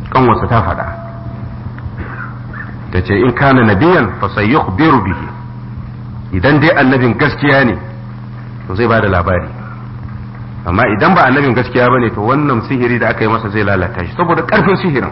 kanwarsa ta faɗa ta ce in kana nabiyan fa sayyukhbiru bihi idan dai annabin gaskiya ne to zai bada labari amma idan ba annabin gaskiya bane to wannan sihiri da aka yi masa zai lalata shi saboda karfin sihirin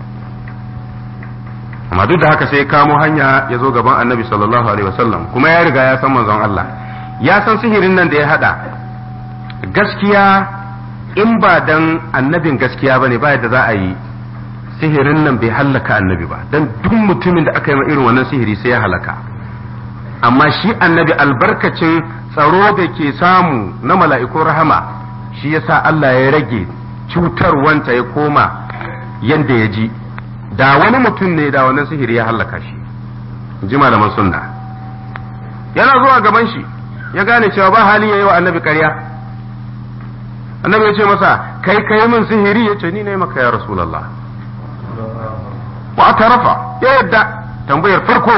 amma duk da haka sai kamo hanya ya zo gaban annabi sallallahu alaihi wasallam kuma ya riga ya san manzon Allah ya san sihirin nan da ya hada gaskiya in ba dan annabin gaskiya bane ba yadda za a yi sihirin nan bai hallaka annabi ba dan duk mutumin da aka yi irin wannan sihiri sai ya halaka amma shi annabi albarkacin tsaro da ke samu na mala'ikun rahama shi yasa Allah ya rage cutarwanta ya koma yanda ya ji da wani mutum ne da wannan sihiri ya hallaka shi ji malaman sunna yana zuwa gaban shi ya gane cewa ba hali ya yi wa annabi ƙarya annabi ya ce masa kai kai min sihiri ya ce ni ne maka ya rasulallah wa tarafa ya yadda tambayar farko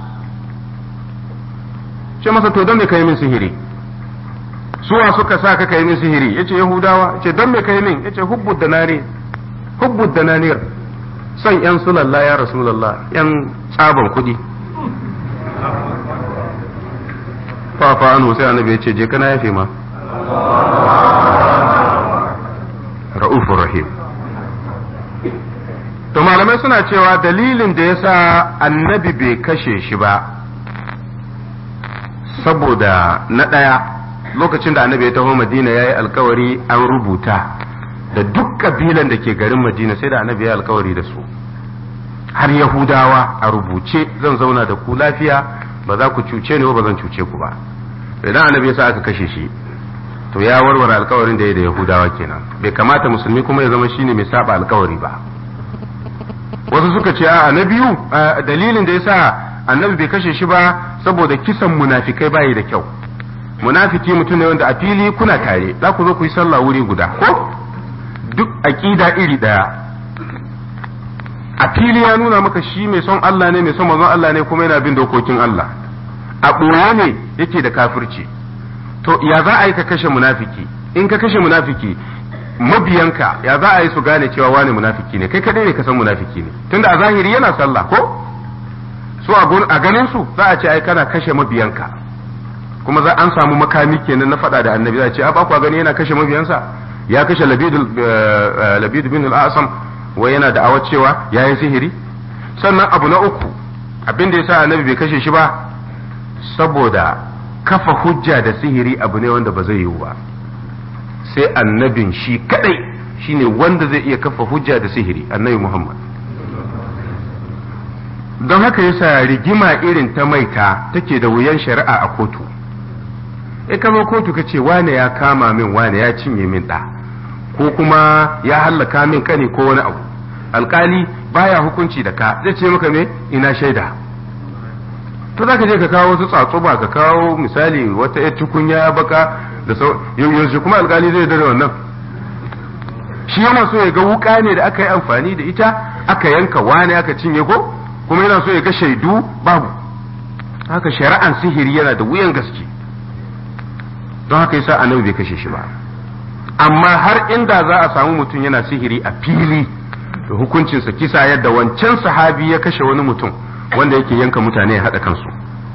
ce masa to don me kai min sihiri suwa suka sa ka kai min sihiri yace yahudawa yace don me kai min yace hubbud danari hubbud dananir son yan sulalla ya rasulullah yan tsaban kudi fa fa anu sai annabi yace je kana yafe ma ra'ufur rahim to malamai suna cewa dalilin da yasa annabi bai kashe shi ba saboda na ɗaya lokacin da annabi ya taho madina ya yi alkawari an rubuta da duk kabilan da ke garin madina sai da annabi ya alkawari da su har yahudawa a rubuce zan zauna da ku lafiya ba za ku cuce ni ba zan cuce ku ba idan annabi ya sa aka kashe shi to ya warware alkawarin da ya da yahudawa kenan bai kamata musulmi kuma ya zama shine mai saba alkawari ba wasu suka ce a na biyu dalilin da ya sa annabi bai kashe shi ba saboda kisan munafikai bayi da kyau munafiki mutum ne wanda a fili kuna tare za ku zo ku yi sallah wuri guda ko duk aqida iri daya a fili ya nuna maka shi mai son Allah ne mai son manzon Allah ne kuma yana bin dokokin Allah a ɓoye ne yake da kafirci to ya za a yi ka kashe munafiki in ka kashe munafiki mabiyanka ya za a yi su gane cewa wani munafiki ne kai kadai ne ka san munafiki ne tunda a zahiri yana sallah ko su a ganin su za a ce ai kana kashe mabiyanka kuma za an samu makami kenan na faɗa da annabi za a ce a ba ku gani yana kashe mabiyansa ya kashe labid bin al-asam wai yana da'awa cewa ya yi sihiri sannan abu na uku abin da yasa annabi bai kashe shi ba saboda kafa hujja da sihiri abu ne wanda ba zai yiwu ba sai annabin shi kadai shine wanda zai iya kafa hujja da sihiri annabi muhammad don haka yasa rigima irin ta maita take da wuyan shari'a a kotu e kama kotu ka ce wane ya kama min wane ya cinye min ɗa ko kuma ya hallaka min kane ko wani abu alkali baya hukunci da ka zai ce maka me ina shaida to za ka je ka kawo wasu tsatsuba ka kawo misali wata yar tukunya baka da sau yanzu kuma alkali zai dare wannan shi yana so ya ga wuka ne da aka yi amfani da ita aka yanka wane aka cinye ko kuma yana so ya ga shaidu babu haka shari'an sihiri yana da wuyan gaske don haka yasa annabi bai kashe shi ba amma har inda za a samu mutum yana sihiri a fili da hukuncinsa kisa yadda wancan sahabi ya kashe wani mutum wanda yake yanka mutane ya haɗa kansu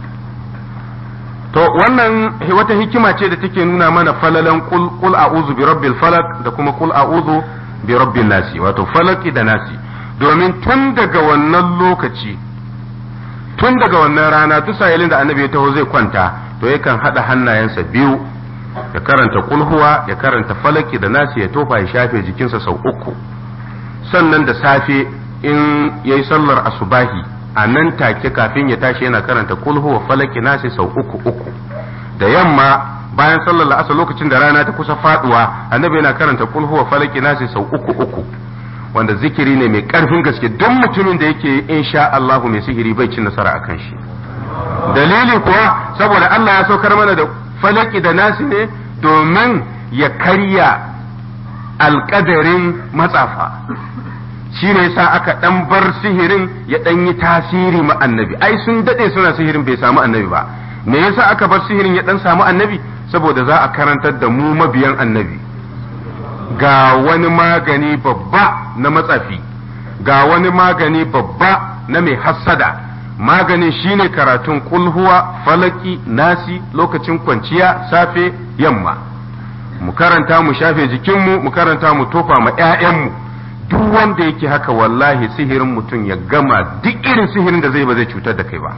to wannan wata hikima ce da take nuna mana falalan kul kul a'udhu bi rabbil falak da kuma kul a'udhu bi rabbin nasi wato falaki da nasi domin tun daga wannan lokaci tun daga wannan rana duk sa'ilin da annabi ya taho zai kwanta to yakan haɗa hannayensa biyu ya karanta kulhuwa ya karanta falaki da nasi ya tofa ya shafe jikinsa sau uku sannan da safe in ya yi sallar asubahi a nan take kafin ya tashi yana karanta kulhuwa falaki nasi sau uku uku da yamma bayan sallar la'asa lokacin da rana ta kusa faduwa annabi yana karanta kulhuwa falaki nasi sau uku uku wanda zikiri ne mai karfin gaske duk mutumin da yake insha Allahu mai sihiri bai cin nasara akan shi dalili kuwa saboda Allah ya saukar mana da falaki da nasi ne domin ya karya alkadarin matsafa shi ne sa aka dan bar sihirin ya dan yi tasiri ma annabi ai sun dade suna sihirin bai samu annabi ba me yasa aka bar sihirin ya dan samu annabi saboda za a karantar da mu mabiyan annabi ga wani magani babba na matsafi ga wani magani babba na mai hassada maganin shine karatun kulhuwa falaki nasi lokacin kwanciya safe yamma mu karanta mu shafe jikinmu mu karanta mu tofa ma 'ya'yanmu duk wanda yake haka wallahi sihirin mutum ya gama duk irin sihirin da zai ba zai cutar da kai ba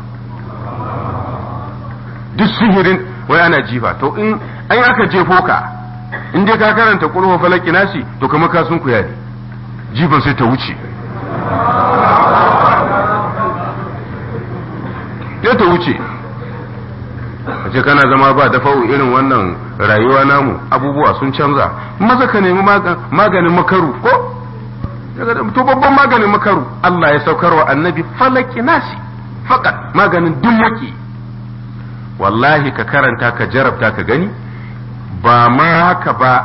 duk sihirin wai ana jifa to in an aka jefo ka in dai ka karanta kulhuwa falaki nasi to kamar ka sun kuya ne jifan sai ta wuce ya ta wuce a ce kana zama ba dafa'u irin wannan rayuwa namu abubuwa sun canza maza ka nemi maganin makaru ko to babban maganin makaru Allah ya saukar wa annabi falaki nasi fakat maganin dummaki wallahi ka karanta ka jarabta ka gani ba ma haka ba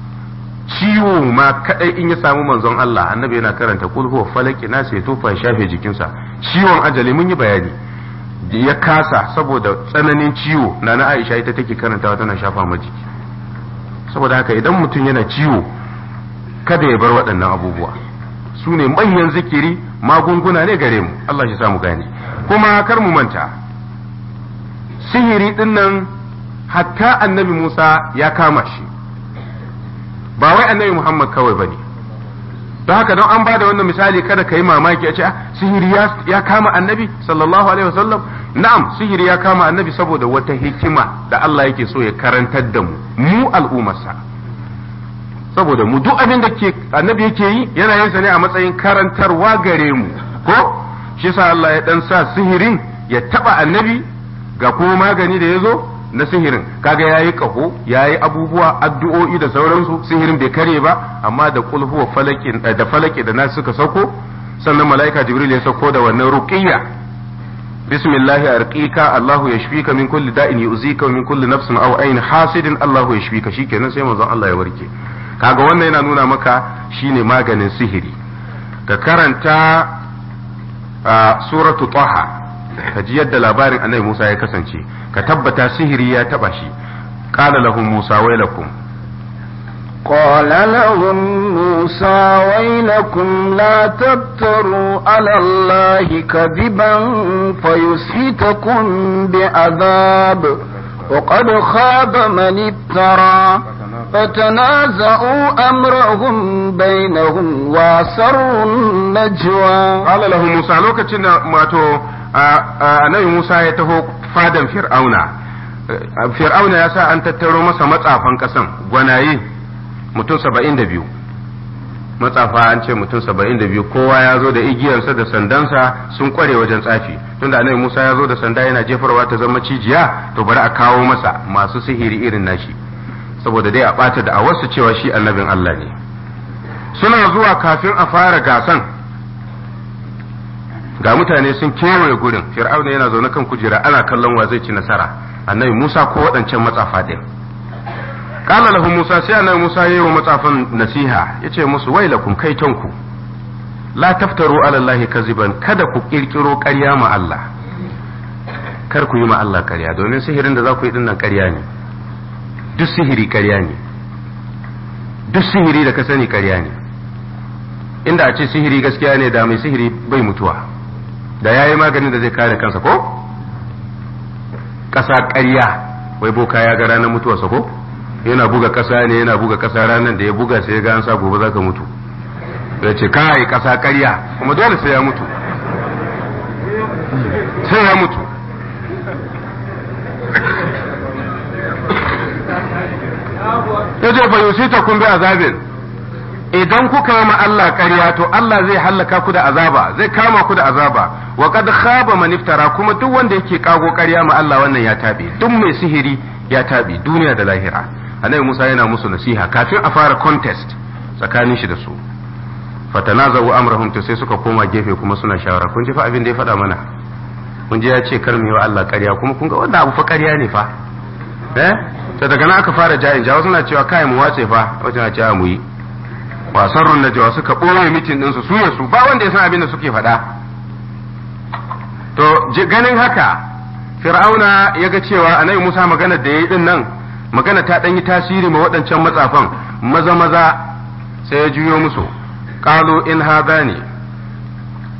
ciwo ma kadai in ya samu manzon Allah annabi yana karanta kul huwa falaki nasi ya tofa ya shafe jikinsa ciwon ajali mun yi bayani ya kasa saboda tsananin ciwo na na Aisha ita take karantawa tana shafa ma jiki saboda haka idan mutum yana ciwo kada ya bar waɗannan abubuwa su ne manyan zikiri magunguna ne gare mu Allah shi samu gane kuma kar mu manta sihiri din nan hatta annabi Musa ya kama shi ba wai annabi Muhammad kawai bane don haka don an bada wannan misali kada ka yi mamaki a ce sihiri ya kama annabi sallallahu alaihi wasallam na'am sihiri ya kama annabi saboda wata hikima da Allah yake so ya karantar da mu mu al'ummarsa saboda mu duk abin da ke annabi yake yi yana yin sa ne a matsayin karantarwa gare mu ko shi sa Allah ya dan sa sihirin ya taba annabi ga kuma magani da ya zo na sihirin kaga yayi kaho yayi abubuwa addu'o'i da sauransu sihirin bai kare ba amma da qul huwa falakin da falaki da nasu suka sauko sannan malaika jibril ya sauko da wannan ruqiyya bismillah arqika allah yashfika min kulli da'in yu'zika min kulli nafsin aw ayn hasidin allah yashfika shikenan sai manzon Allah ya warke kaga wannan yana nuna maka shine maganin sihiri ka karanta suratu taha ka ji yadda labarin annabi Musa ya kasance ka tabbata sihiri ya taba shi qala lahum Musa wailakum قال لهم موسى ويلكم لا تفتروا على الله كذبا فيسحتكم بعذاب وقد خاب من افترى فتنازعوا أمرهم بينهم واسروا النجوى قال لهم موسى لوكتين ماتو annabi Musa ya taho fadan Fir'auna Fir'auna ya sa an tattaro masa matsafan kasan gwanaye mutum saba'in da biyu matsafa an ce mutum saba'in da biyu kowa ya zo da igiyarsa da sandansa sun kware wajen tsafi tunda annabi Musa ya zo da sanda yana jefarwa ta zama cijiya to bari a kawo masa masu sihiri irin nashi saboda dai a ɓata da a wasu cewa shi annabin Allah ne suna zuwa kafin a fara gasan ga mutane sun kewaye gurin fir'auna yana zaune kan kujera ana kallon wa zai ci nasara annabi Musa ko waɗancan matsafa ɗin qala lahu Musa sai annabi Musa yayi wa matsafan nasiha yace musu wailakum kaitonku la taftaru ala Allah kaziban kada ku kirkiro ƙarya ma Allah kar ku yi ma Allah ƙarya domin sihirin da za ku yi dinnan ƙarya ne duk sihiri ƙarya ne duk sihiri da ka sani ƙarya ne inda a ce sihiri gaskiya ne da mai sihiri bai mutuwa da ya yi maganin da zai kare kansa ko ƙasa ƙarya wai boka ya ga ranar mutuwarsa ko yana buga ƙasa ne yana buga ƙasa ranar da ya buga sai ya ga an sa gobe za ka mutu ya ce kai ƙasa ƙarya kuma dole sai ya mutu sai ya mutu ya ce fa yusita kun bi azabin idan kuka yi ma Allah ƙarya to Allah zai hallaka ku da azaba zai kama ku da azaba wa qad khaba man iftara kuma duk wanda yake kago ƙarya ma Allah wannan ya tabe duk mai sihiri ya tabe duniya da lahira annabi Musa yana musu nasiha kafin a fara contest tsakanin shi da su fatanazawu amrahum to sai suka koma gefe kuma suna shawara kun ji fa abin da ya faɗa mana kun ji ya ce kar mu yi wa Allah ƙarya kuma kun ga wannan abu fa ƙarya ne fa eh to daga nan aka fara jayin jawo suna cewa kai mu wace fa wajen na cewa mu yi wasarrun na jawa suka ɓoye mitin ɗinsu su ya su ba wanda ya san abin da suke faɗa to ganin haka fir'auna ya ga cewa annabi musa magana da ya yi ɗin nan magana ta ɗan yi tasiri ma waɗancan matsafan maza maza sai ya juyo musu qalu in hadani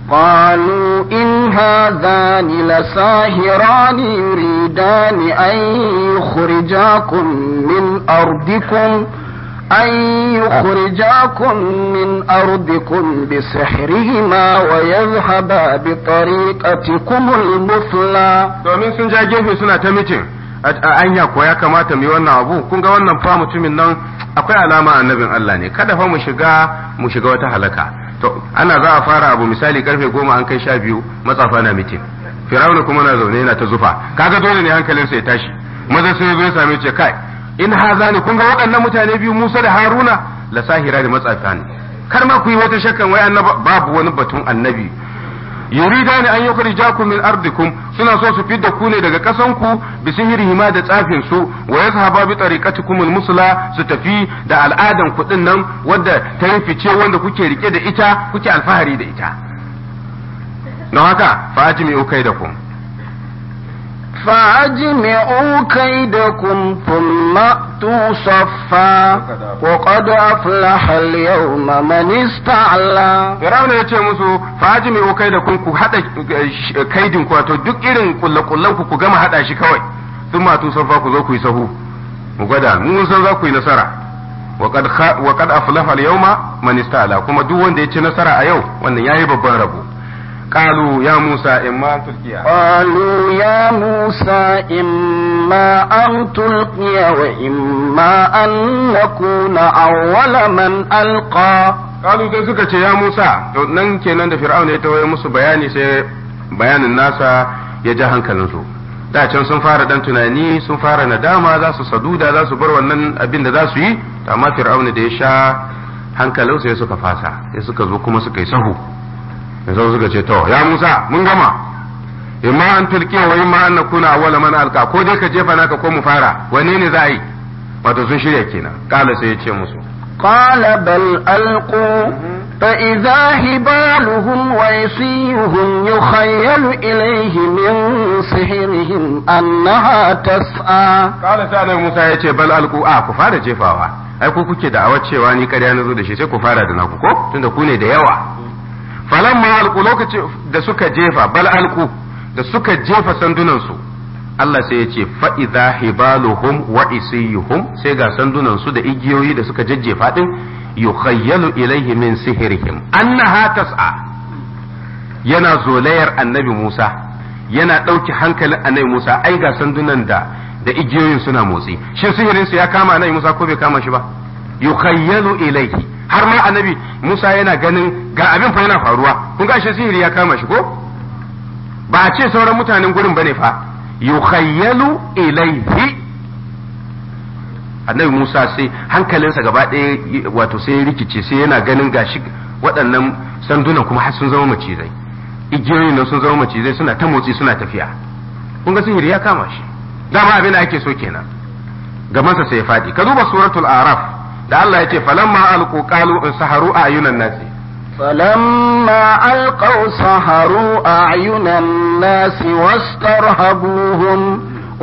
قالوا إن هذان لساهران يريدان أن يخرجاكم من أرضكم أن يخرجاكم من أرضكم بسحرهما ويذهبا بطريقتكم المثلى domin sun ja gefe suna ta mitin a anya ko ya kamata mu yi wannan abu kun ga wannan fa mutumin nan akwai alama annabin Allah ne kada fa mu shiga mu shiga wata halaka to ana za a fara abu misali karfe goma an kai sha biyu matsafa na mitin firawuna kuma na zaune yana ta zufa kaga dole ne hankalinsa ya tashi maza sai zo ya same ce kai in haza ne kun ga waɗannan mutane biyu Musa da Haruna la sahira da matsafa ne kar ma ku yi wata shakkan wai annaba babu wani batun annabi yurida ne an yukhrijakum min ardikum suna so su fidda ku ne daga kasan ku bi sihirihima da tsafin su wa yazhaba bi tariqatikum musla su tafi da al'adan kuɗin nan wanda ta rifice wanda kuke rike da ita kuke alfahari da ita don haka fa ajmi'u kaidakum فأجمعوا كيدكم ثم أتوا صفا وقد أفلح اليوم من استعلى Firawuna ya ce musu faji mai kai da kun ku haɗa kaidin ku wato duk irin kullakullan ku ku gama haɗa shi kawai sun matu safa ku zo ku yi sahu mu gwada mun san za ku yi nasara wa qad aflaha al-yawma man ista'la kuma duk wanda ya ci nasara a yau wannan yayi babban rabo qalu ya musa imma tulqiya قالوا يا موسى إما أن تلقي وإما أن نكون أول من ألقى qalu sai suka ce ya musa to nan kenan da fir'auna ya tawaye musu bayani sai bayanin nasa ya ja hankalinsu da can sun fara dan tunani sun fara nadama za su saduda za su bar wannan abin da za su yi amma fir'auna da ya sha hankalin sai suka fasa sai suka zo kuma suka yi sahu sai suka ce to ya Musa mun gama imma an tulki wa imma an nakuna awwala man alqa ko dai ka jefa naka ko mu fara wanne ne za a yi wato sun shirya kenan kala sai ya ce musu قال بل ألقوا فإذا هبالهم وعصيهم يخيل إليه من سحرهم أنها تسعى kala sai annabi Musa ya ce bal alqu a ku fara jefawa ai ku kuke da awar cewa ni ƙarya na zo da shi sai ku fara da naku ko tunda ku ne da yawa falamma alqu lokacin da suka jefa bal alqu da suka jefa sandunan su Allah sai ya ce fa idza hibaluhum wa isiyuhum sai ga sandunan su da igiyoyi da suka jajjefa din yukhayyalu ilaihi min sihirihim annaha tas'a yana zolayar annabi Musa yana ɗauki hankalin annabi Musa ai ga sandunan da da igiyoyin suna motsi shin sihirin su ya kama annabi Musa ko bai kama shi ba yukhayyalu ilaihi har ma annabi Musa yana ganin ga abin fa yana faruwa kun ga shi sihiri ya kama shi ko ba a ce sauran mutanen gurin bane fa yukhayyalu ilaihi annabi Musa sai hankalinsa gaba ɗaya wato sai ya rikice sai yana ganin gashi waɗannan sandunan kuma har sun zama macizai igiyoyin nan sun zama macizai suna ta motsi suna tafiya kun ga sihiri ya kama shi dama abin da ake so kenan gabansa sai ya faɗi ka duba suratul araf da Allah ya ce falamma alqu qalu in saharu ayunan nasi فلما ألقوا سحروا أعين الناس واسترهبوهم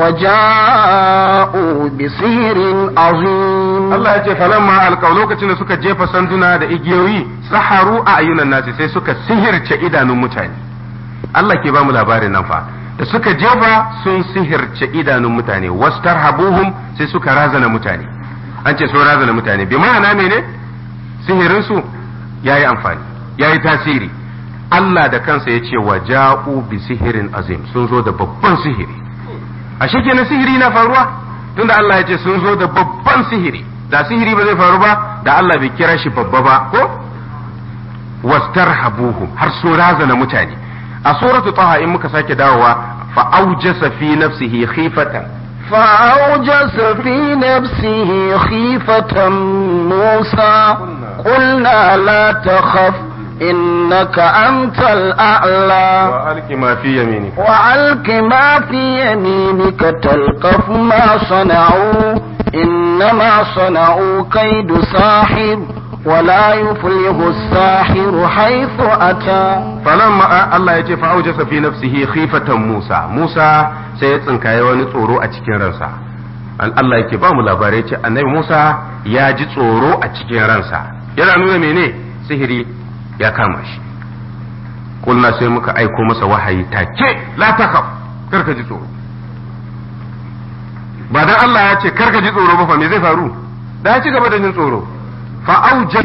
وجاءوا بسحر عظيم Allah ya ce falamma alqaw lokacin da suka jefa sanduna da igiyoyi saharu a ayunan nasi sai suka sihirce idanun mutane Allah ke ba mu labarin nan fa da suka jefa sun sihirce idanun mutane wastarhabuhum sai suka razana mutane an ce sun razana mutane bi ma'ana mene sihirin su yayi amfani yayi tasiri Allah da kansa ya ce wa ja'u bi sihirin azim sun zo da babban sihiri ashe kenan sihiri na faruwa tunda Allah ya ce sun zo da babban sihiri da sihiri ba zai faru ba da Allah bai kira shi babba ba ko wastarhabuhum har sun razana mutane a suratu taha in muka sake dawowa fa aujasa fi nafsihi khifatan فأوجس في نفسه خيفة موسى قلنا لا تخف إنك أنت الأعلى وألق ما في يمينك وألق ما في يمينك تلقف ما صنعوا إنما صنعوا كيد ساحر ولا يفلح الساحر حيث أتى falamma Allah ya ce fa aujasa fi nafsihi khifatan Musa Musa sai ya tsinkaye wani tsoro a cikin ransa Allah yake ba mu labarai ce annabi Musa ya ji tsoro a cikin ransa yana nuna mene sihiri ya kama shi kulna sai muka aiko masa wahayi take la takhaf karka ji tsoro ba dan Allah ya ce karka ji tsoro ba fa me zai faru da ya ci gaba da jin tsoro fa auja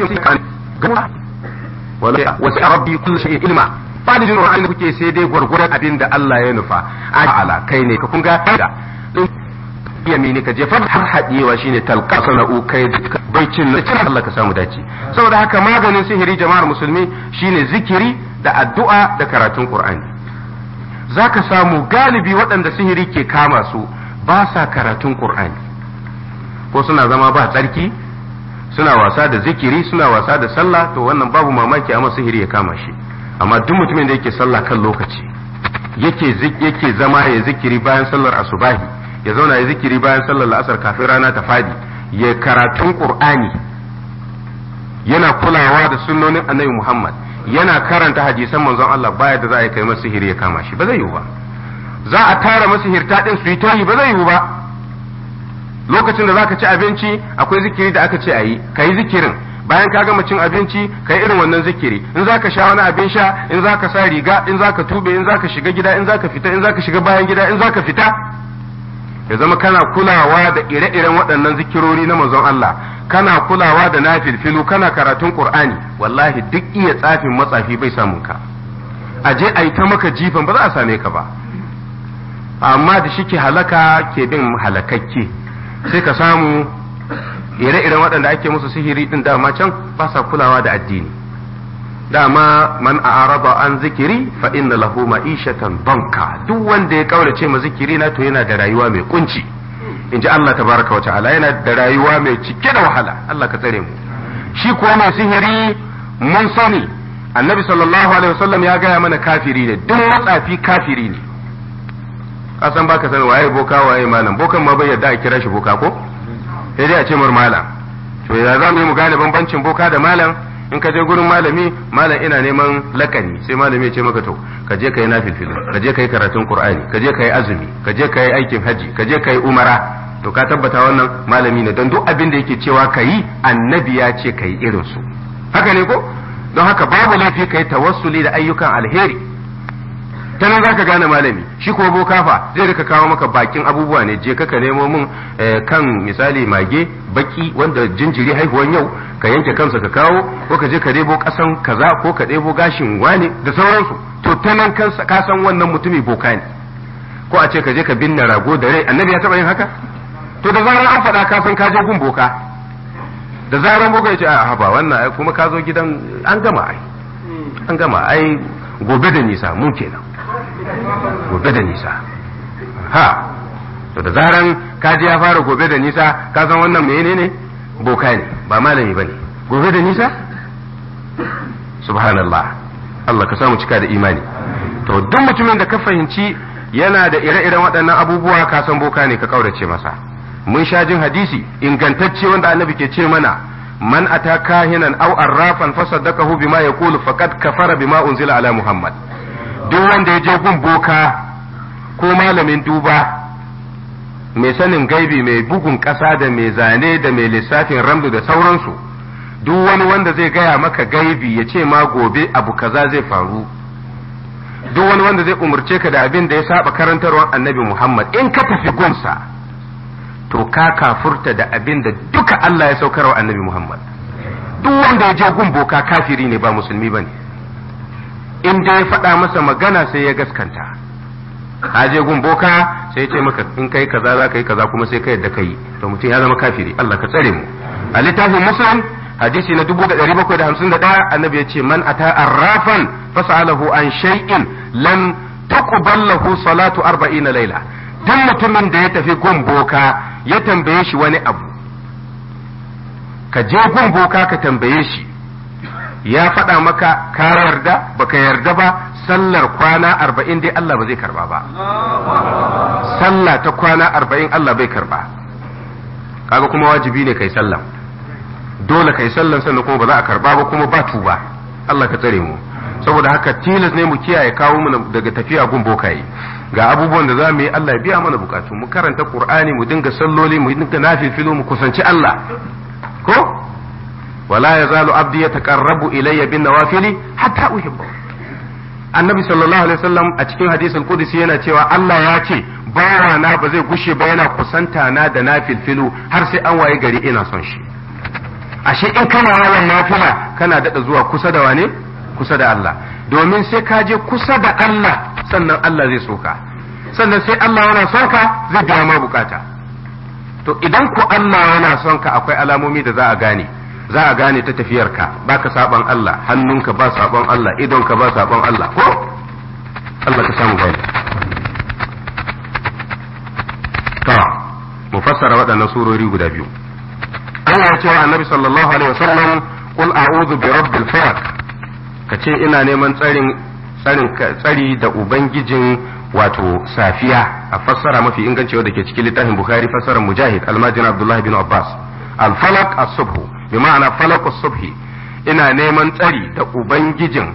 wala wasi rabbi kullu shay'in ilma ba da jin tsoron kuke sai dai gwargwaron abin da Allah ya nufa ala kai ne ka kun ga da yamini ka je fa har haɗewa shine talqa sana'u kai baicin na cikin Allah ka samu dace saboda haka maganin sihiri jama'ar musulmi shine zikiri da addu'a da karatun Qur'ani zaka samu galibi waɗanda sihiri ke kama su ba sa karatun Qur'ani ko suna zama ba tsarki suna wasa da zikiri suna wasa da sallah to wannan babu mamaki amma sihiri ya kama shi amma duk mutumin da yake sallah kan lokaci yake yake zama ya zikiri bayan sallar asubahi ya zauna ya zikiri bayan sallar la'asar kafin rana ta fadi ya karatun qur'ani yana kulawa da sunnonin annabi muhammad yana karanta hadisan manzon Allah baya da za a yi kai masa sihiri ya kama shi ba zai yiwu ba za a tara masihirta din su yi tayi ba zai yiwu ba lokacin da zaka ci abinci akwai zikiri da aka ce a yi ka yi zikirin bayan ka gama cin abinci ka yi irin wannan zikiri in zaka sha wani abin sha in zaka sa riga in zaka tube in zaka shiga gida in zaka fita in zaka shiga bayan gida in zaka fita ya zama kana kulawa da ire-iren waɗannan zikirori na manzon Allah kana kulawa da nafilfilu kana karatun Qur'ani wallahi duk iya tsafin matsafi bai samun ka aje a yi ta maka jifan ba za a same ka ba amma da shike halaka ke bin halakakke sai ka samu ire-iren waɗanda ake musu sihiri din dama can ba sa kulawa da addini dama man a'rada an zikiri fa inna lahu ma'ishatan banka duk wanda ya kaurace ma zikiri na to yana da rayuwa mai kunci in ji Allah tabaraka wa ta'ala yana da rayuwa mai cike da wahala Allah ka tsare mu shi kuwa mai sihiri mun sani annabi sallallahu alaihi wasallam ya gaya mana kafiri ne duk matsafi kafiri ne kasan baka sani waye boka waye malam bokan ma bai yarda a kira shi boka ko sai dai a ce mar malam to ya za mu yi mu gane bambancin boka da malam in ka je gurin malami malam ina neman lakani sai malami ya ce maka to ka je ka yi nafilfil ka je ka yi karatun qur'ani ka je ka yi azumi ka je ka yi aikin haji ka je ka yi umara to ka tabbata wannan malami ne don duk abin da yake cewa ka yi annabi ya ce ka yi irin su haka ne ko don haka babu laifi ka yi tawassuli da ayyukan alheri ta nan za ka gane malami shi ko boka fa zai rika kawo maka bakin abubuwa ne je ka nemo mun kan misali mage baki wanda jinjiri haihuwan yau ka yanke kansa ka kawo ko ka je ka debo kasan kaza ko ka debo gashin wane da sauransu to ta nan kansa ka san wannan mutumi boka ne ko a ce ka je ka binne rago da rai annabi ya taba yin haka to da zarar an faɗa ka san ka je gun boka da zarar boka ya ce a ba wannan kuma ka zo gidan an gama ai an gama ai gobe da nisa mun kenan gobe da nisa ha to da zaran kaji ya fara gobe da nisa ka san wannan menene ne boka ne ba malami bane gobe da nisa subhanallah Allah ka samu cika da imani to duk mutumin da ka fahimci yana da ire-iren waɗannan abubuwa ka san boka ne ka kaurace masa mun sha jin hadisi ingantacce wanda annabi ke ce mana man ata kahinan aw arrafan fasaddaqahu bima yaqulu faqad kafara bima unzila ala muhammad duk wanda ya je gun boka ko malamin duba mai sanin gaibi mai bugun ƙasa da mai zane da mai lissafin ramdu da sauransu duk wani wanda zai gaya maka gaibi ya ce ma gobe abu kaza zai faru duk wani wanda zai umarce ka da abin da ya saba karantarwar annabi muhammad in ka tafi gunsa to ka kafurta da abin da duka allah ya saukarwa annabi muhammad duk wanda ya je gun boka kafiri ne ba musulmi ba ne in da ya faɗa masa magana sai ya gaskanta ka je gun boka sai ya ce maka in kai kaza za ka yi kaza kuma sai ka yadda ka yi to mutum ya zama kafiri Allah ka tsare mu a littafin muslim hadisi na 1751 annabi ya ce man ata arrafan fasalahu an shay'in lam tuqbal lahu salatu 40 laila duk mutumin da ya tafi gun boka ya tambaye shi wani abu ka je gun boka ka tambaye shi ya faɗa maka ka yarda baka yarda ba sallar kwana arba'in dai Allah ba zai karba ba sallah ta kwana arba'in Allah bai karba kaga kuma wajibi ne kai sallah dole kai sallan sannan kuma ba za a karba ba kuma ba tuba Allah ka tsare mu saboda haka tilas ne mu kiyaye kawo mu daga tafiya gun bokaye ga abubuwan da za mu yi Allah ya biya mana bukatu mu karanta Qur'ani mu dinga salloli mu dinga nafifilu mu kusanci Allah ko ولا يزال عبدي يتقرب إلي بالنوافل حتى أحبه annabi sallallahu alaihi wasallam a cikin hadisul qudsi yana cewa Allah ya ce bawa na ba zai gushe ba yana kusanta na da na filfilu har sai an waye gari ina son shi ashe in kana yawan nafila kana dada zuwa kusa da wane kusa da Allah domin sai ka je kusa da Allah sannan Allah zai soka sannan sai Allah yana son ka zai biya ma bukata to idan ku Allah yana son ka akwai alamomi da za a gane za a gane ta tafiyarka baka saban Allah hannunka ba saban Allah idonka ba saban Allah ko Allah ka samu gani to mu fassara waɗannan surori guda biyu Allah ya ce wa Annabi sallallahu alaihi wasallam qul a'udhu bi rabbil falaq kace ina neman tsarin tsarin tsari da ubangijin wato safiya a fassara mafi inganci da ke cikin littafin Bukhari fassarar Mujahid Almajin Abdullah bin Abbas al-falaq as-subh bi ma'ana falaq as-subh ina neman tsari da ubangijin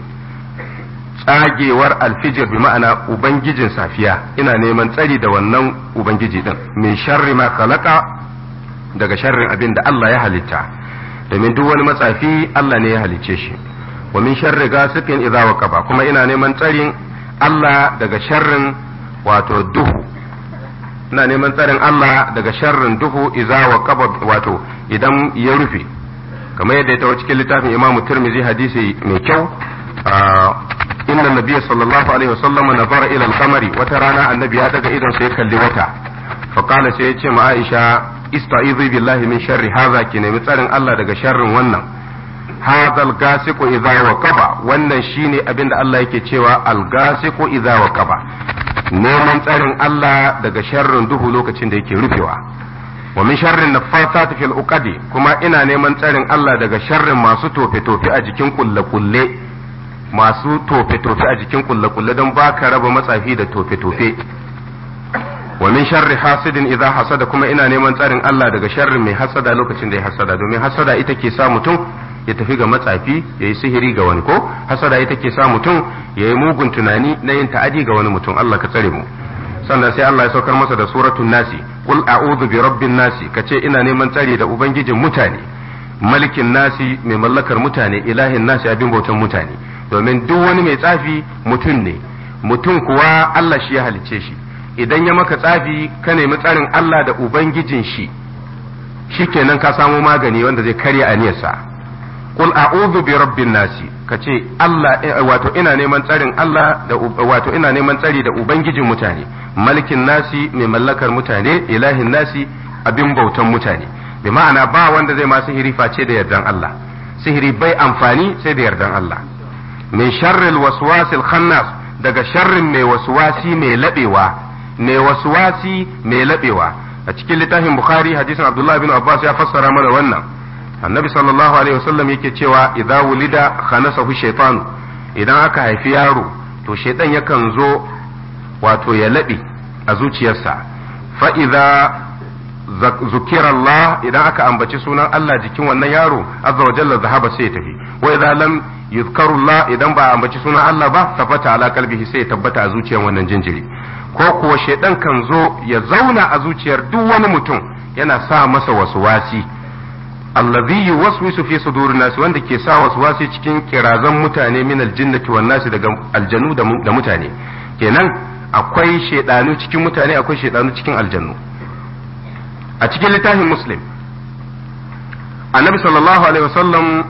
tsagewar alfijir bi ma'ana ubangijin safiya ina neman tsari da wannan ubangiji din min sharri ma khalaqa daga sharrin abin da Allah ya halitta domin duk wani matsafi Allah ne ya halicce shi wa min sharri gasiqin idza waqaba kuma ina neman tsarin Allah daga sharrin wato duhu ina neman tsarin Allah daga sharrin duhu idza waqaba wato idan ya rufe kamar yadda ya tawo cikin littafin Imam Tirmidhi hadisi mai kyau inna nabiyya sallallahu alaihi wasallam nazara ila al-qamari wata rana annabi ya daga idon sai kalli wata fa qala sai ya ce ma Aisha ista'izu billahi min sharri hadha ki nemi tsarin Allah daga sharrin wannan hadha al-gasiqu idza waqaba wannan shine abinda Allah yake cewa al-gasiqu idza waqaba neman tsarin Allah daga sharrin duhu lokacin da yake rufewa wa min sharrin naffasati fil uqadi kuma ina neman tsarin Allah daga sharrin masu tofe tofe a jikin kulle kulle masu tofe tofe a jikin kulle kulle don baka raba matsafi da tofe tofe wa min sharri hasidin idza hasada kuma ina neman tsarin Allah daga sharrin mai hasada lokacin da ya hasada domin hasada ita ke sa mutum ya tafi ga matsafi ya yi sihiri ga wani ko hasada ita ke sa mutum ya yi mugun tunani na yin ta'adi ga wani mutum Allah ka tsare mu sannan sai Allah ya saukar masa da suratul nasi qul a'udhu bi rabbin nasi kace ina neman tsari da ubangijin mutane malikin nasi mai mallakar mutane ilahin nasi abin bautan mutane domin duk wani mai tsafi mutum ne mutum kuwa Allah shi ya halicce shi idan ya maka tsafi ka nemi tsarin Allah da ubangijin shi shikenan ka samo magani wanda zai karya aniyarsa qul a'udhu bi rabbin nasi kace Allah wato ina neman tsarin Allah da wato ina neman tsari da ubangijin mutane malikin nasi mai mallakar mutane ilahin nasi abin bautan mutane bi ma'ana ba wanda zai ma sihiri face da yardan Allah sihiri bai amfani sai da yardan Allah min sharril waswasil khannas daga sharrin mai waswasi mai labewa mai waswasi mai labewa a cikin littafin bukhari hadisin abdullahi bin abbas ya fassara mana wannan annabi sallallahu alaihi wasallam yake cewa idza wulida khanasahu shaytanu idan aka haifi yaro to shaytan yakan zo wato ya labe a zuciyarsa fa idza zukira Allah idan aka ambaci sunan Allah jikin wannan yaro azza wa jalla zahaba sai ya tafi wa idza lam yuzkaru Allah idan ba ambaci sunan Allah ba tafata ala kalbihi sai ya tabbata a zuciyar wannan jinjiri ko kuwa shaidan kan zo ya zauna a zuciyar duk wani mutum yana sa masa waswasi allazi yuwaswisu fi sudurin nasi wanda ke sa waswasi cikin kirazan mutane min aljinnati wan nasi daga aljanu da mutane kenan akwai shaidanu cikin mutane akwai shaidanu cikin aljannu a cikin littafin muslim annabi sallallahu alaihi wasallam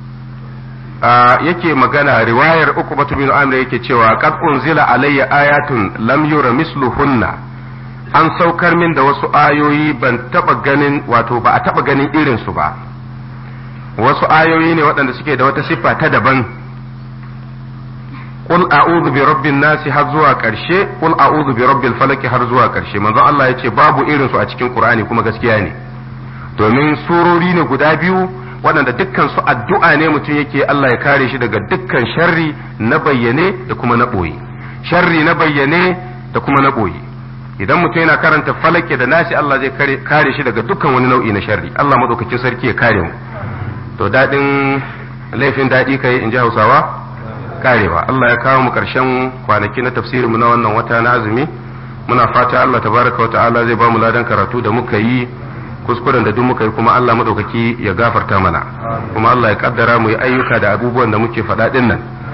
yake magana riwayar uku batu bin amir yake cewa qad unzila alayya ayatun lam yura misluhunna an saukar min da wasu ayoyi ban taba ganin wato ba a taba ganin irin su ba wasu ayoyi ne waɗanda suke da wata siffa ta daban qul a'udhu bi rabbin nasi har zuwa ƙarshe qul a'udhu bi rabbil falaki har zuwa ƙarshe manzon Allah yace babu irin su a cikin Qur'ani kuma gaskiya ne domin surori ne guda biyu waɗanda dukkan su addu'a ne mutum yake Allah ya kare shi daga dukkan sharri na bayyane da kuma na ɓoye sharri na bayyane da kuma na ɓoye idan mutum yana karanta falake da nasi Allah zai kare shi daga dukkan wani nau'i na sharri Allah madaukakin sarki ya kare mu to daɗin laifin daɗi kai in ji Hausawa karewa Allah ya kawo mu ƙarshen kwanaki na tafsirinmu na wannan wata na azumi muna fata Allah tabaraka wa ta'ala zai ba mu ladan karatu da muka yi kuskuren da duk muka yi kuma Allah madaukaki ya gafarta mana kuma Allah ya kaddara mu yi ayyuka da abubuwan da muke faɗa din nan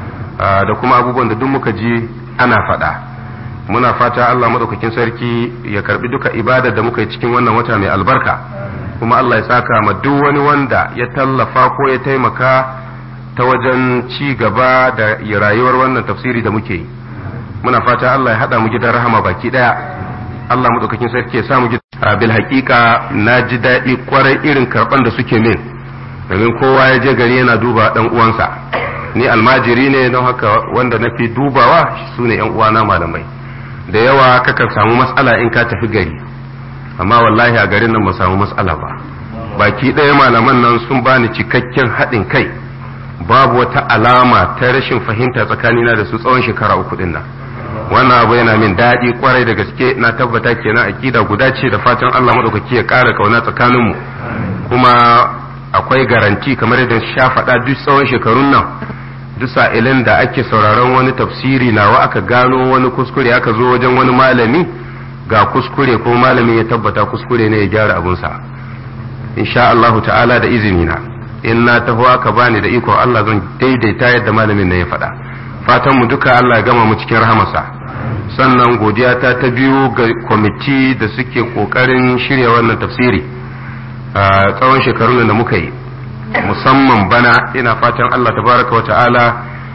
da kuma abubuwan da duk muka ji ana faɗa muna fata Allah maɗaukakin sarki ya karbi duka ibadar da muka yi cikin wannan wata mai albarka kuma Allah ya saka ma duk wani wanda ya tallafa ko ya taimaka ta wajen ci gaba da rayuwar wannan tafsiri da muke yi muna fata Allah ya haɗa mu gidan rahama baki ɗaya Allah maɗaukakin sarki ya sa mu gidan bil haƙiƙa na ji daɗi kwarai irin karɓan da suke min domin kowa ya je gari yana duba ɗan uwansa ni almajiri ne don haka wanda na fi dubawa su ne ‘yan uwana malamai da yawa kakan samu matsala in ka tafi gari amma wallahi a garin nan ba samu matsala ba baki ɗaya malaman nan sun bani cikakken haɗin kai babu wata alama ta rashin fahimta tsakanina da su tsawon shekara uku ɗin nan wannan abu yana min daɗi kwarai da gaske na tabbata kenan akida guda ce da fatan Allah maɗaukaki ya ƙara kauna tsakaninmu kuma akwai garanti kamar yadda sha faɗa duk tsawon shekarun nan duk sa'ilin da ake sauraron wani tafsiri nawa aka gano wani kuskure aka zo wajen wani malami ga kuskure ko malami ya tabbata kuskure ne ya gyara abunsa insha Allahu ta'ala da izini na in na taho aka bani da iko Allah zan daidaita yadda malamin na ya faɗa fatan mu duka Allah ya gama mu cikin rahamarsa sannan godiya ta ta biyu ga kwamiti da suke kokarin shirya wannan tafsiri a tsawon shekarun da muka yi musamman bana ina fatan Allah tabaraka wa ta'ala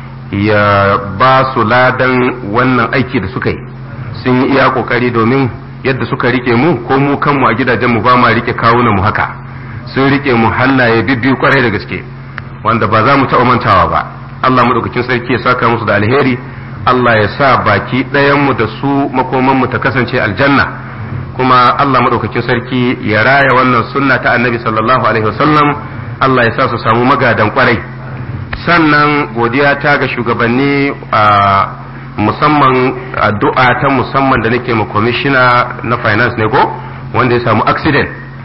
ya ba su ladan wannan aiki da suka yi sun yi iya kokari domin yadda suka rike mu ko mu kanmu a gidajen mu ba ma rike kawunan mu haka sun rike mu hannaye bibbiyu kwarai da gaske wanda ba za mu taɓa mantawa ba Allah madaukakin sarki ya saka musu da alheri Allah ya sa baki ɗayan mu da su makoman mu ta kasance aljanna kuma Allah madaukakin sarki ya raya wannan sunna ta annabi sallallahu alaihi wasallam Allah ya sa su samu magadan kwarai sannan godiya ta ga shugabanni a musamman addu'a ta musamman da nake ma kwamishina na finance ne ko wanda ya samu accident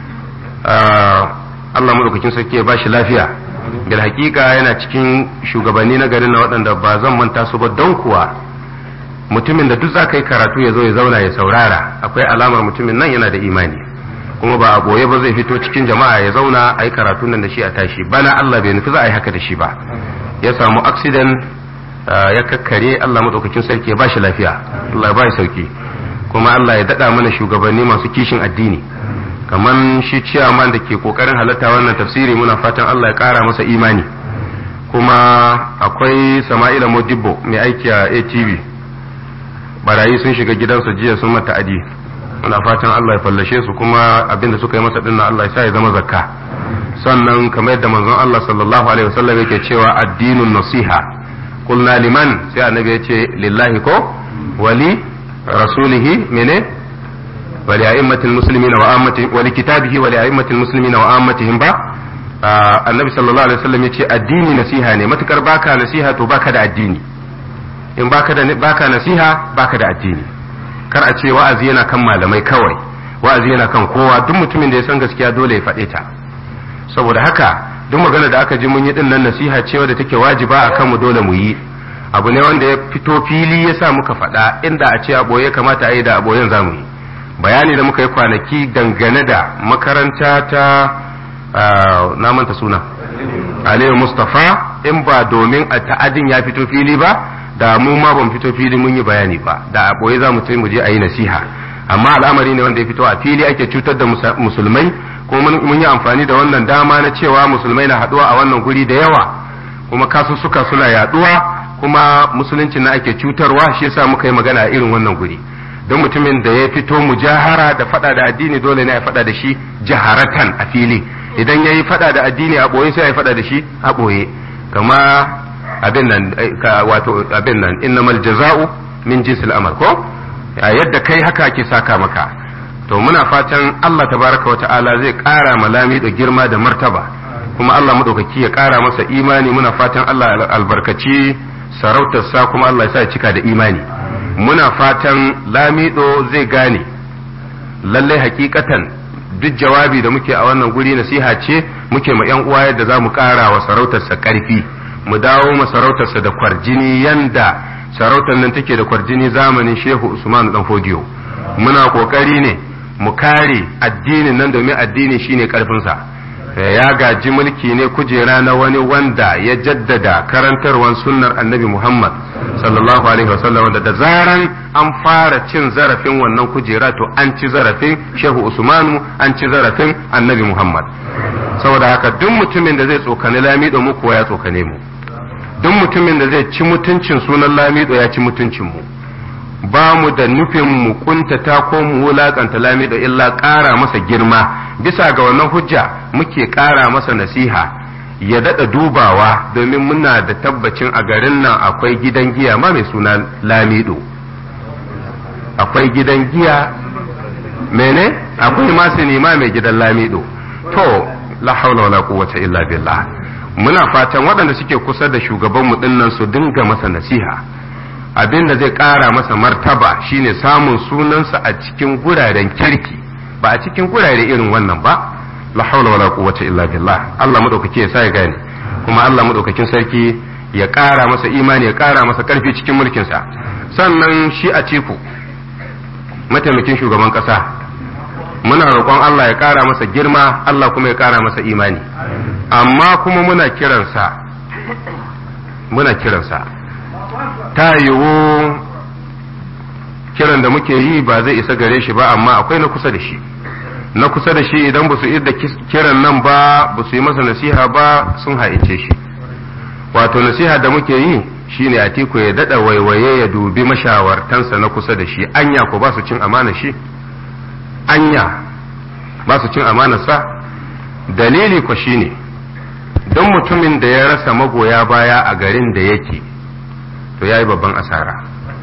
Allah madaukakin sarki ya ba shi lafiya bil hakika yana cikin shugabanni na garin na waɗanda ba zan manta su ba don kuwa mutumin da duk za ka yi karatu ya zo ya zauna ya saurara akwai alamar mutumin nan yana da imani kuma ba a goye ba zai fito cikin jama'a ya zauna a yi karatun nan da shi a tashi bana Allah bai nufi za a yi haka da shi ba ya samu accident ya kakkare Allah madaukakin sarki ya bashi lafiya Allah ya bashi sauki kuma Allah ya dada mana shugabanni masu kishin addini kaman shi ciyaman da ke kokarin halatta wannan tafsiri muna fatan Allah ya kara masa imani kuma akwai Sama'ila Modibbo mai aiki a ATV barayi sun shiga gidansa jiya sun mata adi muna fatan Allah ya fallashe su kuma abinda suka yi masa din Allah ya sa ya zama zakka sannan kamar yadda manzon Allah sallallahu alaihi wasallam yake cewa addinun nasiha qulna liman sai annabi ya ce lillahi ko wali rasulihi mene wali a'immatil muslimina wa ammati wali kitabihi wali a'immatil muslimina wa ammatihim ba annabi sallallahu alaihi wasallam ya ce addini nasiha ne matukar baka nasiha to baka da addini in baka da baka nasiha baka da addini kar a ce wa'azi yana kan malamai kawai wa'azi yana kan kowa duk mutumin da ya san gaskiya dole ya faɗe ta saboda haka duk magana da aka ji mun yi din nan nasiha ce wadda take wajiba a kanmu dole mu yi abu ne wanda ya fito fili ya sa muka faɗa inda a ce a ɓoye kamata a yi da a ɓoyen za mu yi bayani da muka yi kwanaki dangane da makaranta ta na manta suna aliyu mustafa in ba domin a ta'adin ya fito fili ba da mu ma ban fito fili mun yi bayani ba da a ɓoye za mu mu je a yi nasiha amma al'amari ne wanda ya fito a fili ake cutar da musulmai kuma mun yi amfani da wannan dama na cewa musulmai na haɗuwa a wannan guri da yawa kuma kasussuka suna yaɗuwa kuma musulunci na ake cutarwa shi yasa muka yi magana a irin wannan guri don mutumin da ya fito mujahara da faɗa da addini dole ne ya faɗa da shi jaharatan a fili idan ya yi faɗa da addini a ɓoye sai ya faɗa da shi a ɓoye kama abin nan wato abin nan innamal jaza'u min jinsil amal ko yadda kai haka ake saka maka to muna fatan Allah tabaraka wa ta'ala zai ƙara malami da girma da martaba kuma Allah madaukaki ya ƙara masa imani muna fatan Allah albarkaci sarautarsa kuma Allah ya sa ya cika da imani muna fatan lamido zai gane lallai hakikatan duk jawabi da muke a wannan guri nasiha ce muke ma yan uwa yadda za mu ƙara wa sarautarsa ƙarfi mu dawo masarautarsa da kwarjini yanda sarautar nan take da kwarjini zamanin shehu usman dan fodiyo muna kokari ne mu kare addinin nan domin addini shine karfinsa ya gaji mulki ne kujera na wani wanda ya jaddada karantarwan sunnar annabi Muhammad sallallahu alaihi wasallam da da zaran an fara cin zarafin wannan kujera to an ci zarafin Shehu Usmanu an ci zarafin annabi Muhammad saboda haka duk mutumin da zai tsokani lamido mu kuwa ya tsokane mu duk mutumin da zai ci mutuncin sunan lamido ya ci mutuncin mu ba mu da nufin mu kuntata ko mu wulakanta lamido illa ƙara masa girma bisa ga wannan hujja muke ƙara masa nasiha ya daɗa dubawa domin muna da tabbacin a garin nan akwai gidan giya ma mai suna lamido akwai gidan giya mene akwai ma sinima mai gidan lamido to la haula wala quwwata illa billah muna fatan waɗanda suke kusa da shugabanmu dinnan su dinga masa nasiha abin da zai ƙara masa martaba shine samun sunansa a cikin guraren kirki ba a cikin gurare irin wannan ba la haula wala quwwata illa billah Allah madaukake ya sa ya gane kuma Allah madaukakin sarki ya ƙara masa imani ya ƙara masa ƙarfi cikin mulkinsa sannan shi a ciku mataimakin shugaban ƙasa muna roƙon Allah ya ƙara masa girma Allah kuma ya ƙara masa imani amma kuma muna kiransa muna kiransa ta yiwu kiran da muke yi ba zai isa gare shi ba amma akwai na kusa da shi na kusa da shi idan ba su da kiran nan ba ba su yi masa nasiha ba sun haice shi wato nasiha da muke yi shine a tiku ya dada waiwaye ya dubi mashawartansa na kusa da shi anya ko ba su cin amana shi anya ba su cin amanarsa dalili ko shine don mutumin da ya rasa magoya baya a garin da yake to ya yi babban asara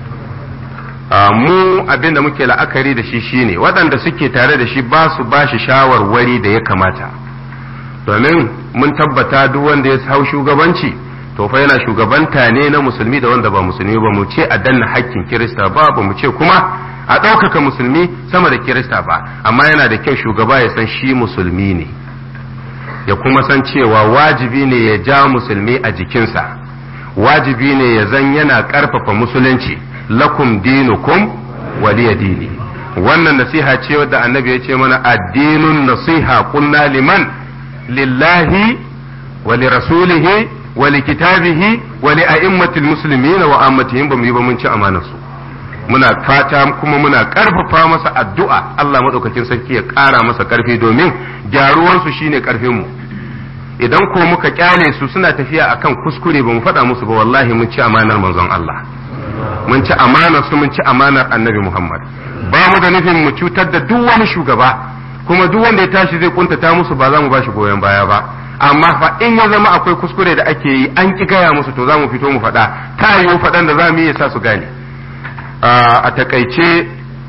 mu abin da muke la'akari da shi shine waɗanda suke tare da shi ba su ba shi shawarwari da ya kamata domin mun tabbata duk wanda ya hau shugabanci to fa yana shugabanta ne na musulmi da wanda ba musulmi ba mu ce a danna hakkin kirista ba ba mu ce kuma a ɗaukaka musulmi sama da kirista ba amma yana da kyau shugaba ya san shi musulmi ne ya kuma san cewa wajibi ne ya ja musulmi a jikinsa wajibi ne ya zan yana ƙarfafa musulunci lakum dinukum waliya dini wannan nasiha ce wadda annabi ya ce mana addinun nasiha kunna liman lillahi wa li rasulihi wa li kitabihi wa li a'immatil muslimina wa ammatihim ba mu yi ba mun ci amanar su muna fata kuma muna karfafa masa addu'a Allah madaukakin sarki ya ƙara masa karfi domin gyaruwansu shine karfin mu idan ko muka kyale su suna tafiya akan kuskure ba mu faɗa musu ba wallahi mun ci amanar manzon Allah mun ci amanar su mun ci amanar annabi Muhammad ba mu da nufin mu cutar da duk wani shugaba kuma duk wanda ya tashi zai kuntata musu ba za mu bashi goyon baya ba amma fa in ya zama akwai kuskure da ake yi an ki gaya musu to za mu fito mu faɗa ta yiwu faɗan da za mu yi sa su gane a takaice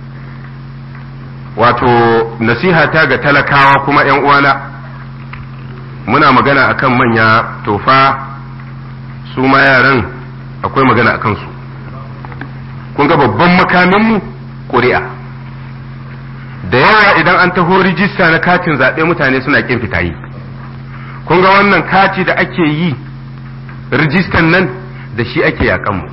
wato nasiha ta ga talakawa kuma yan uwana muna magana akan manya tofa su ma yaran akwai magana a kansu kun ga babban makaminmu ƙuri'a da yawa idan an taho rijista na katin zaɓe mutane suna ƙin fitayi kun ga wannan kati da ake yi rijistan nan da shi ake yaƙanmu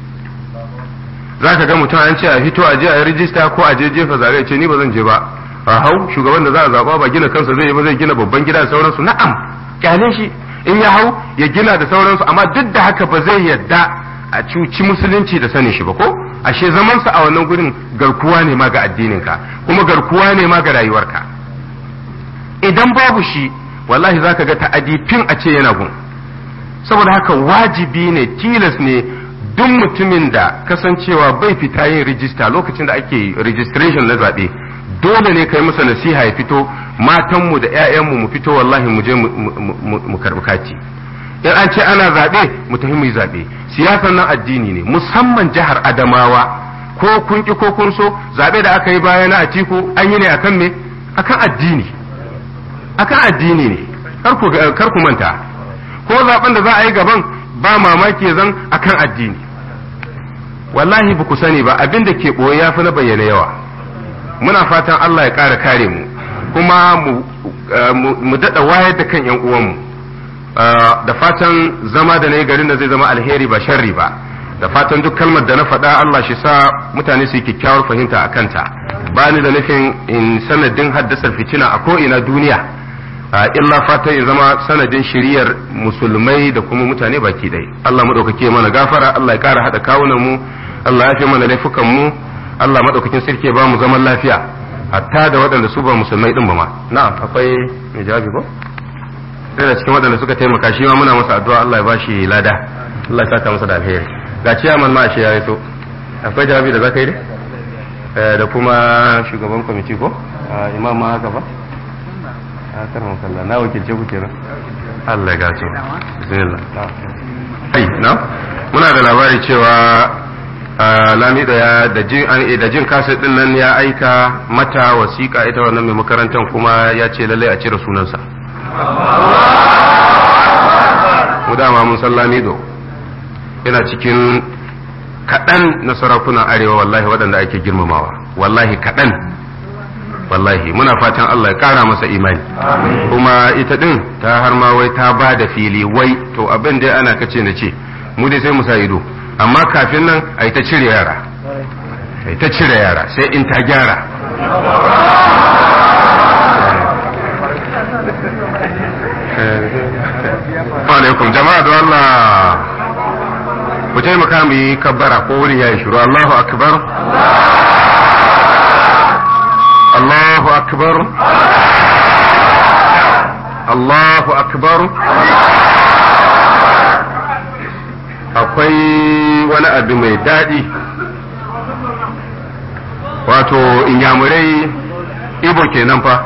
za ka ga mutum an ce a fito a je a yi rijista ko a je jefa zaɓe ce ni ba zan je ba a hau shugaban da za a zaɓa ba gina kansa zai yi ba zai gina babban gida da sauransu na'am kyale shi in ya hau ya gina da sauransu amma duk da haka ba zai yadda a cuci musulunci da sanin shi ba ko ashe zamansa a wannan gurin garkuwa ne ma ga addininka kuma garkuwa ne ma ga rayuwarka idan babu shi wallahi zaka ga ta'adi fin a ce yana gun saboda haka wajibi ne tilas ne duk mutumin da kasancewa bai fita yin rijista lokacin da ake registration na zaɓe dole ne kai masa nasiha ya fito matanmu da 'ya'yanmu mu fito wallahi mu je mu karɓi kati in an ce ana zaɓe mu tafi mu yi zaɓe siyasar nan addini ne musamman jihar adamawa ko kun ki ko kun so zaɓe da aka yi baya na atiku an yi ne akan me akan addini akan addini ne kar ku manta ko zaɓen da za a yi gaban ba mamaki zan akan addini wallahi ba ku sani ba abin da ke ɓoye ya fi na bayyana yawa muna fatan Allah ya ƙara kare mu kuma mu daɗa wayar da kan 'yan uwanmu da fatan zama da na yi garin da zai zama alheri ba sharri ba da fatan duk kalmar da na faɗa Allah shi sa mutane su yi kyakkyawar fahimta a kanta ba ni da nufin in sanadin haddasa fitina a ko'ina duniya illa fata ya zama sanadin shiriyar musulmai da kuma mutane baki ɗaya Allah maɗaukake mana gafara Allah ya ƙara haɗa kawunan mu Allah ya fi mana laifukan mu Allah maɗaukakin sarki ya ba mu zaman lafiya hatta da waɗanda su ba musulmai ɗin ba ma na'am akwai mai jawabi ko sai da cikin waɗanda suka taimaka shi ma muna masa addu'a Allah ya ba shi lada Allah ya saka masa da alheri ga ciyaman ma shi ya so akwai jawabi da zaka yi da kuma shugaban kwamiti ko imam ma haka ba a karin kalla na wakilce ku kenan Allah ya gace bismillah ai na muna da labari cewa lamido ya da jin da jin kaset din nan ya aika mata wasiƙa ita wannan mai makarantar kuma ya ce lallai a cire sunansa mu dama mun san lamido yana cikin kaɗan na sarakunan arewa wallahi waɗanda ake girmamawa wallahi kaɗan wallahi muna fatan Allah ya ƙara masa imani kuma ita ɗin ta har ma wai ta ba da fili wai to abin dai ana kace na ce mu dai sai mu sa ido amma kafin nan a ta cire yara a ta cire yara sai in ta gyara alaikum jama'a da Allah ku taimaka mu yi kabbara ko wurin ya yi shiru Allahu akbar Allahu akbar Allahu akbar akwai wani abu mai daɗi wato inyamurai ibo kenan fa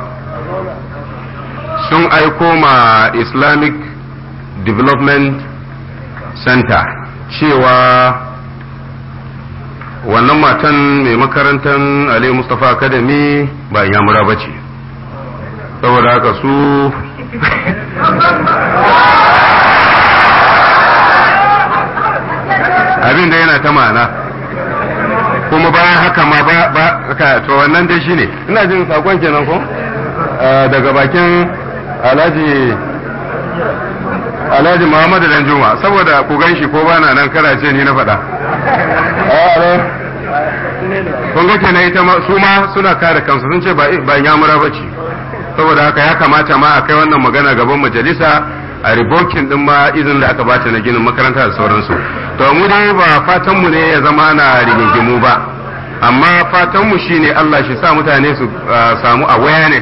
sun aiko ma islamic development center cewa wannan matan mai makarantar Ali Mustapha Academy ba yamura ba ce saboda haka su abin da yana ta ma'ana kuma bayan haka ma ba ba to wannan dai shine ina jin sakon kenan ko daga bakin alhaji alhaji muhammadu dan juma saboda ku gan shi ko bana nan kara ce ni na faɗa kun ga kenan ita su ma suna kare kansu sun ce ba yamura ba ce saboda haka ya kamata ma a kai wannan magana gaban majalisa a ribokin din ma izin da aka bata na ginin makaranta da sauransu to mu dai ba fatan mu ne ya zama na rigingimu ba amma fatan mu shine Allah shi sa mutane su samu awareness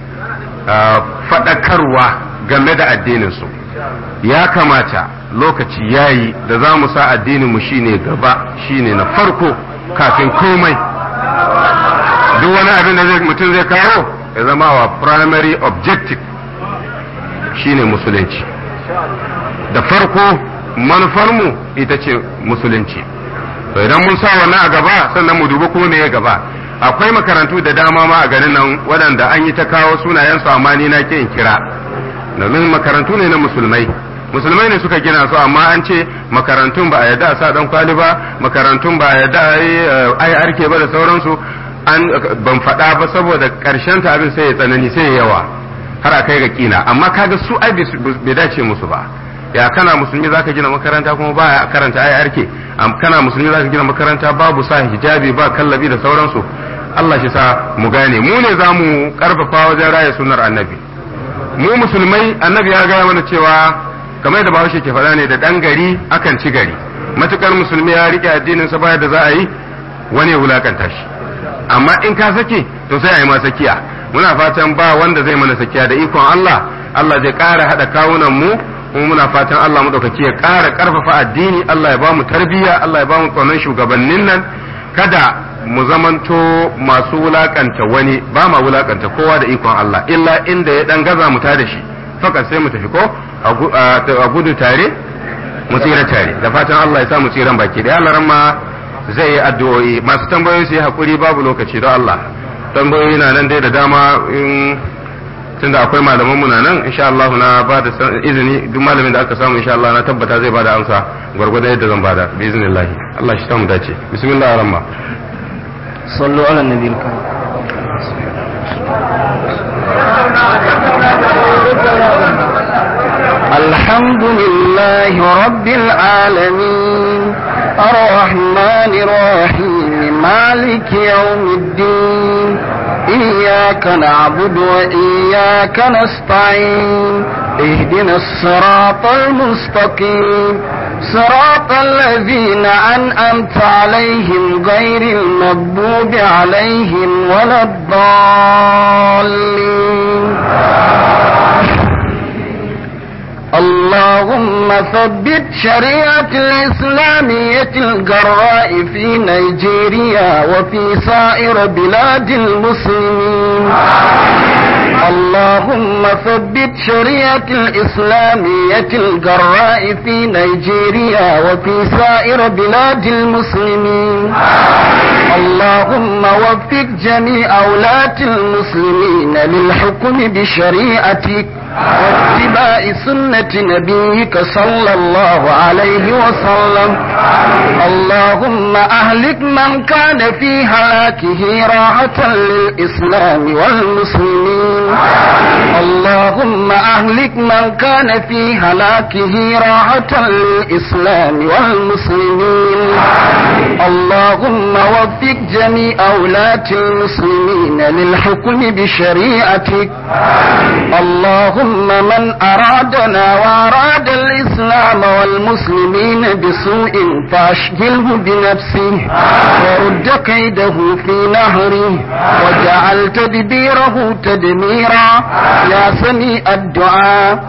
faɗakarwa game da addinin su ya kamata lokaci yayi da za mu sa addinin mu shine gaba shine na farko kafin komai duk wani abin da mutum zai kawo ya zama wa primary objective shine musulunci da farko manufarmu ita ce musulunci to idan mun sa wannan a gaba sannan mu dubi ko ya gaba akwai makarantu da dama ma a garin nan waɗanda an yi ta kawo sunayensu amma ni na in kira domin makarantu ne na musulmai musulmai ne suka gina su amma an ce makarantun ba a yadda a sa dan kwali ba makarantun ba a yadda a yi arke ba da sauransu an ban faɗa ba saboda ƙarshen ta abin sai ya tsanani sai ya yawa har a kai ga kina amma kaga su ai bai dace musu ba ya kana musulmi zaka gina makaranta kuma ba karanta ai arke kana musulmi zaka gina makaranta babu sa hijabi ba kallabi da sauransu Allah shi sa mu gane mu ne za mu karfafa wajen raya sunnar annabi mu musulmai annabi ya gaya mana cewa kamar da bahaushe ke faɗa ne da ɗan gari akan ci gari matukar musulmi ya rike addinin sa baya da za a yi wani ya wulakanta shi amma in ka sake to sai a yi ma sakiya muna fatan ba wanda zai mana sakiya da ikon Allah Allah zai ƙara haɗa kawunan mu kuma muna fatan Allah madaukaki ya ƙara ƙarfafa addini Allah ya ba mu tarbiyya Allah ya ba mu tsoron shugabannin nan kada mu zamanto masu wulakanta wani ba ma wulakanta kowa da ikon Allah illa inda ya dan gaza mu ta da shi fakat sai mu tafi ko a gudu tare mu tsira tare da fatan Allah ya sa mu tsiran baki da Allah ma zai yi addu'o'i masu tambayoyi su yi hakuri babu lokaci don Allah tambayoyi na nan dai da dama in tunda akwai malaman mu na nan insha Allah na ba da izini duk malamin da aka samu insha Allah na tabbata zai bada amsa gwargwadon yadda zan bada bi iznillah Allah shi samu dace bismillahir rahman صلوا على النبي الكريم الحمد لله رب العالمين الرحمن الرحيم مالك يوم الدين إياك نعبد وإياك نستعين اهدنا الصراط المستقيم صراط الذين أنأمت عليهم غير المغضوب عليهم ولا الضالين اللهم ثبت شريعة الإسلامية الجراء في نيجيريا وفي سائر بلاد المسلمين اللهم ثبت شريعة الإسلامية الجراء في نيجيريا وفي سائر بلاد المسلمين اللهم وفق جميع أولاة المسلمين للحكم بشريعتك واتباع سنة نبيك صلى الله عليه وسلم اللهم أهلك من كان في هلاكه راحة للإسلام والمسلمين اللهم أهلك من كان في هلاكه راحة للإسلام والمسلمين اللهم وفق جميع أولاة المسلمين للحكم بشريعتك اللهم من أرادنا وأراد الإسلام والمسلمين بسوء فأشغله بنفسه ورد كيده في نهره وجعل تدبيره تدميرا يا سميع الدعاء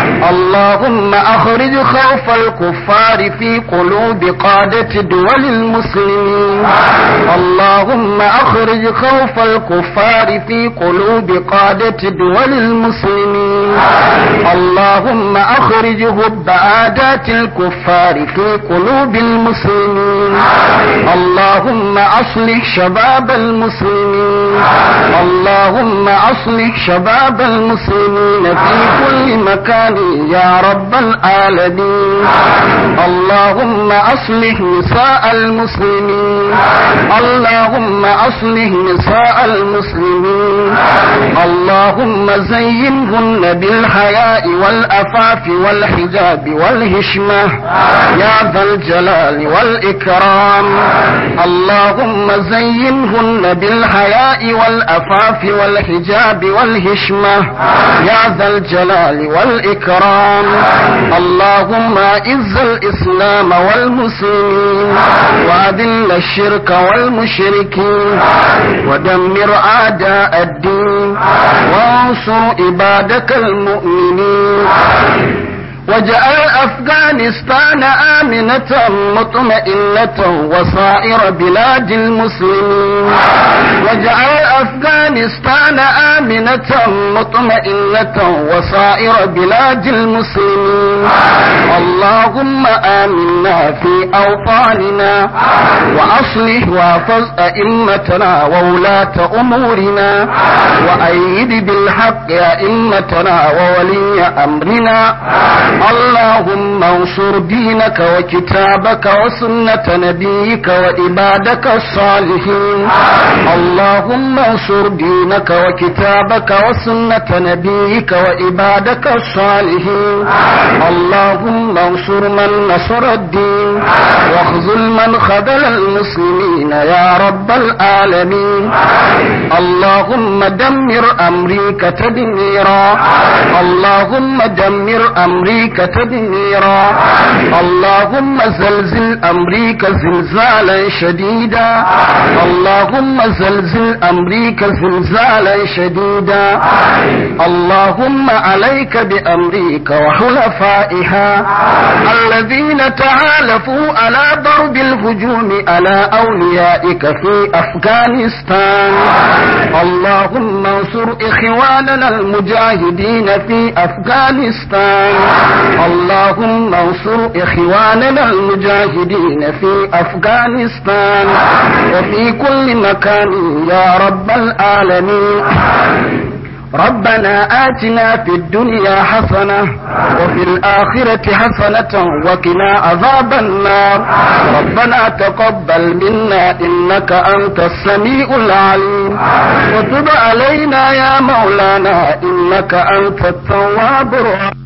اللهم أخرج خوف الكفار في قلوب قادة دول المسلمين اللهم أخرج خوف الكفار في قلوب قادة دول المسلمين اللهم أخرج هب عادات الكفار في قلوب المسلمين اللهم أصلح شباب المسلمين اللهم أصلح شباب المسلمين في كل مكان يا رب العالمين اللهم أصلح نساء المسلمين اللهم أصلح نساء المسلمين اللهم زينهن بالحياء والأفاف والحجاب والهشمة يا ذا الجلال والإكرام اللهم زينهن بالحياء والأفاف والحجاب والهشمة يا ذا الجلال والإكرام اللهم أعز الإسلام والمسلمين وأذل الشرك والمشركين ودمر أعداء الدين وانصر عبادك المؤمنين واجعل أفغانستان آمنة مطمئنة وسائر بلاد المسلمين واجعل أفغانستان آمنة مطمئنة وسائر بلاد المسلمين اللهم آمنا في أوطاننا وأصلح واحفظ أئمتنا وولاة أمورنا وأيد بالحق أئمتنا وولي أمرنا اللهم انصر دينك وكتابك وسنة نبيك وعبادك الصالحين اللهم انصر دينك وكتابك وسنة نبيك وعبادك الصالحين اللهم انصر من نصر الدين واخذل من خذل المسلمين يا رب العالمين اللهم دمر أمريكا تدميرا اللهم دمر أمريكا تدميرا اللهم زلزل أمريكا زلزالا شديدا اللهم زلزل أمريكا زلزالا شديدا اللهم عليك بأمريكا وحلفائها الذين تعالفوا على ضرب الهجوم على أوليائك في أفغانستان اللهم انصر إخواننا المجاهدين في أفغانستان اللهم انصر إخواننا المجاهدين في أفغانستان وفي كل مكان يا رب العالمين ربنا آتنا في الدنيا حسنة وفي الآخرة حسنة وقنا عذاب النار ربنا تقبل منا إنك أنت السميع العليم وتب علينا يا مولانا إنك أنت التواب الرحيم